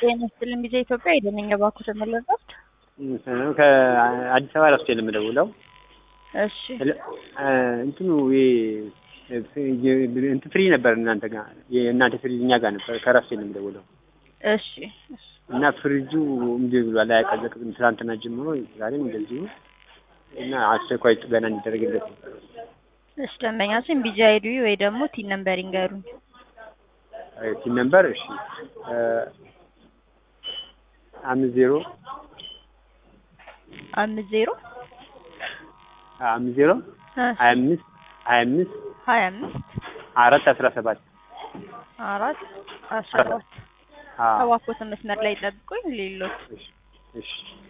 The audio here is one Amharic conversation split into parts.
ጤና ይስጥልኝ ጊዜ ኢትዮጵያ የደነኛ ባኩ ተመለሰች። ከአዲስ አበባ ራሱ የምደውለው እሺ እንትኑ እንትን ፍሪ ነበር እናንተ ጋር የእናንተ ፍሪጅ እኛ ጋር ነበር። ከራሱ የምደውለው እሺ እና ፍሪጁ እምቢ ብሏል፣ አያቀዘቅዝም። ትናንትና ጀምሮ ዛሬም እንደዚሁ እና አስቸኳይ ጥገና እንዲደረግለት ነበር። እሺ ደንበኛችን ቢጂ አይዲ ወይ ደግሞ ቲን ነምበር ይንገሩኝ። ቲን ነምበር እሺ አምስት ዜሮ አምስት ዜሮ አምስት ዜሮ ሀያ አምስት ሀያ አምስት ሀያ አምስት አራት አስራ ሰባት አራት አስራ ሰባት እባክዎትን መስመር ላይ ጠብቁኝ። ሌሎች እሺ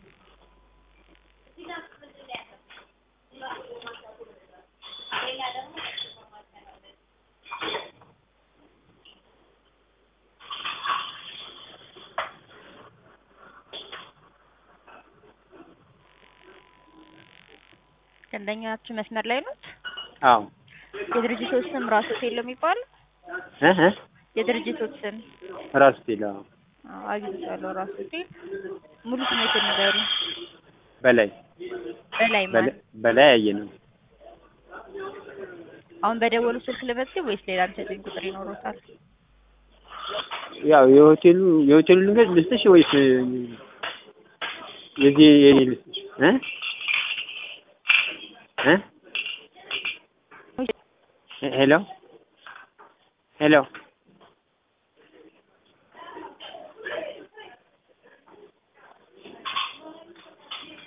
ደንበኛችን መስመር ላይ ነው። አዎ የድርጅቶች ስም ራስ ሆቴል ነው የሚባለው? እህ የድርጅቶች ስም ራስ ሆቴል። አዎ አዎ አግኝቻለሁ። ራስ ሆቴል ሙሉ ስሜትን ንገሩኝ። በላይ በላይ ማለት በላይ ያየ ነው። አሁን በደወሉ ስልክ ልመዝግብ ወይስ ሌላ የሚሰጡኝ ቁጥር ይኖሮታል? ያው የሆቴሉ የሆቴሉ ልንገር ልስጥሽ ወይስ የዚህ የኔ ልስጥሽ እ እ ሄሎ ሄሎ